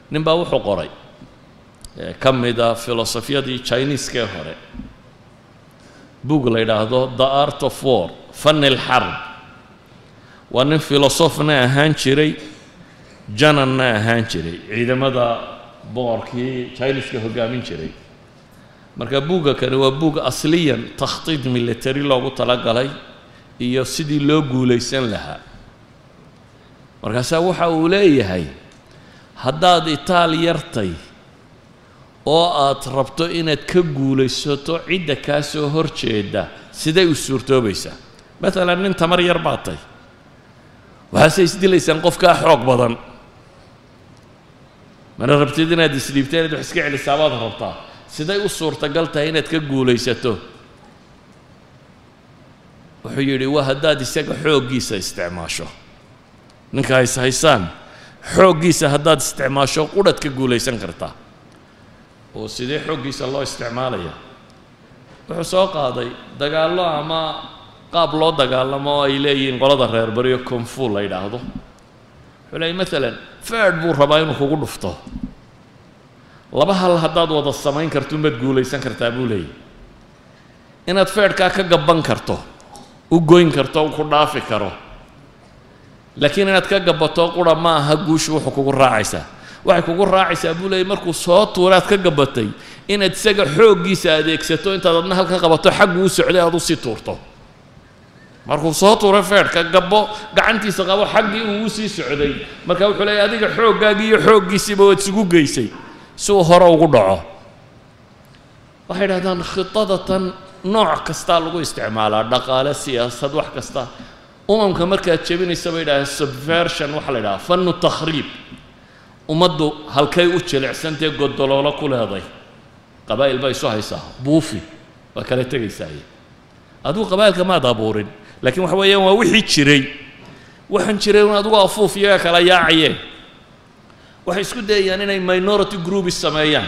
nin baa wuxuu qoray ka mida filosofiyadii chiniiskee hore bug la yidhaahdo the art of war fan ilxarb waa nin filosofna ahaan jiray jananna ahaan jiray ciidamada boqorkii chiniiska hoggaamin jiray marka buugga kani waa buug asliyan takhtiid military loogu talagalay iyo sidii loo guulaysan lahaa markaasaa waxa uu leeyahay haddaad itaal yartay oo aad rabto inaad ka guulaysato cidda kaa soo hor jeeda siday u suurtoobaysaa maalan nin tamar yar baad tay waxaase isdilaysaan qof kaa xoog badan mana rabtid inaad isdhiibta inaad wax iska celisaabaad rabtaa siday u suurtagal tahay inaad ka guulaysato wuxuu yidhi waa haddaad isaga xooggiisa isticmaasho ninka hays haysaan xooggiisa haddaad isticmaasho qudhad ka guulaysan kartaa oo sidee xooggiisa loo isticmaalaya wuxuu soo qaaday dagaallo ama qaab loo dagaalamo oo ay leeyihiin qolada reer bariyo konfu la yidhaahdo wuxuu leeyay maalan feedh buu rabaa inuu kugu dhufto laba hal haddaad wada samayn karto umaad guulaysan kartaa buu leeyahy inaad feedhkaa ka gabban karto u goyn karto u ku dhaafi karo laakiin inaad ka gabato qura ma aha guushu wuxuu kugu raacaysaa waxay kugu raacaysaa buu leeyay markuu soo tuuraad ka gabatay inaad isaga xooggiisa adeegsato intaad adna halka qabato xaggu u socday aad usii tuurto markuu soo tuuray feedhka gabbo gacantiisa qabo xaggii uu usii socday marka wuxuu leeyay adiga xooggaagii iyo xooggiisiiba waad isugu geysay si uu hore ugu dhaco waxay idhahdaan khidadatan nooc kastaa lagu isticmaalaa dhaqaale siyaasad wax kasta umamka markaad jebinaysa bay idhahdeen subversion waxaa la idhaha fannu takhriib ummaddu halkay u jilicsantae godoloolo ku leeday qabaa'il baa isu haysaa buufi waa kala tegaysaaye adigu qabaa'ilka maad abuurin laakiin waxa weeyaan waa wixii jiray waxaan jiray un adigu afuuf iyaga kala yaacayeen waxay isku dayayaan inay minority groups sameeyaan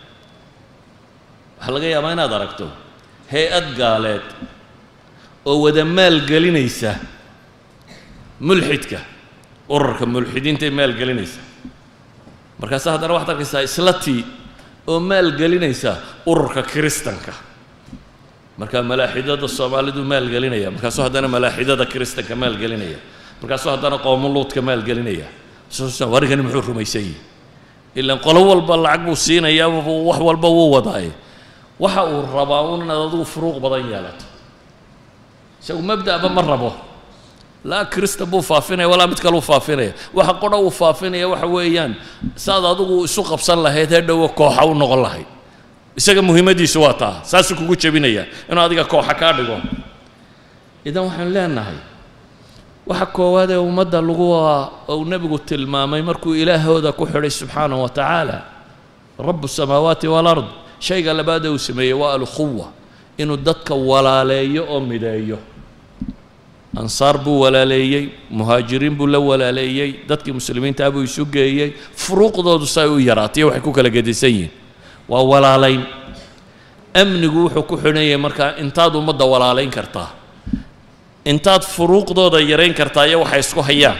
waxaa laga yaabaa inaad aragto hay-ad gaaleed oo wada maalgelinaysa mulxidka urarka mulxidiintay maalgelinaysa markaase haddana waxaad arkaysaa islatii oo maalgelinaysa ururka kiristanka markaa malaaxidada soomaalidu maalgelinaya markaasuu haddana malaaxidada kiristanka maalgelinaya markaasuu haddana qoomuluudka maalgelinaya warigani muxuu rumaysan yihi ilaan qolo walba lacag buu siinayaa wax walba wuu wadaaye waxa uu rabaa un inaad adigu furuuq badan yeelato isagu mabda'ba ma rabo laa kirista buu faafinaya walaa mid kaleu faafinaya waxa qodha uu faafinaya waxa weeyaan saad adigu isu qabsan lahayd hee dhowo kooxa u noqon lahayd isaga muhiimadiisu waa taa saasuu kugu jebinaya inuu adiga kooxa kaa dhigo idan waxaan leenahay waxa koowaad ee ummadda lagu uu nebigu tilmaamay markuu ilaahooda ku xidhay subxaanahu wa tacaala rabu samaawaati walard shayga labaad ee uu sameeyey waa alkhuwa inuu dadka walaaleeyo oo mideeyo ansaar buu walaaleeyey muhaajiriin buu la walaaleeyey dadkii muslimiintaa buu isu geeyey furuuqdoodu say u yaraatay waxay ku kala gedisan yihiin waa walaalayn amnigu wuxuu ku xidhan yahay markaa intaad ummadda walaalayn kartaa intaad furuuqdooda yarayn kartaa iyo waxay isku hayaan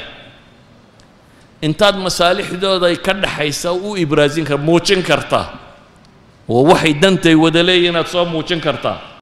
intaad masaalixdooda ka dhaxaysa u ibraasin kar muujin kartaa oo waxay dantay wada leeyihin inaad soo muujin kartaa